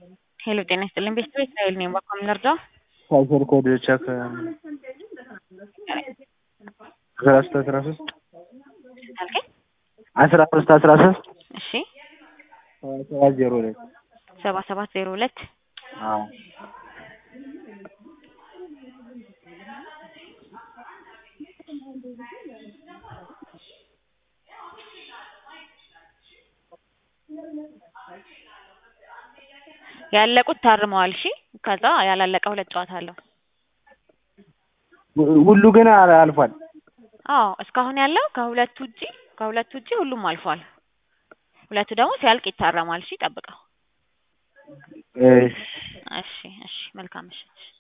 ሄሎ ጤና ይስጥልኝ ቤተሰብ እስራኤል ነኝ። በአካል ልርዳው? ካሸር ኮድ ቼክ አስራ ሶስት አስራ ሶስት አልከኝ? አስራ ሶስት አስራ ሶስት እሺ ሰባት ዜሮ ሁለት ሰባ ሰባት ዜሮ ሁለት አዎ ያለቁት ታርመዋል። እሺ ከዛ ያላለቀ ሁለት ጨዋታ አለው። ሁሉ ግን አል- አልፏል። አዎ እስካሁን ያለው ከሁለቱ ውጪ ከሁለቱ ውጪ ሁሉም አልፏል። ሁለቱ ደግሞ ሲያልቅ ይታረማል። እሺ ጠብቀው። እሺ እሺ እሺ መልካም ምሽት።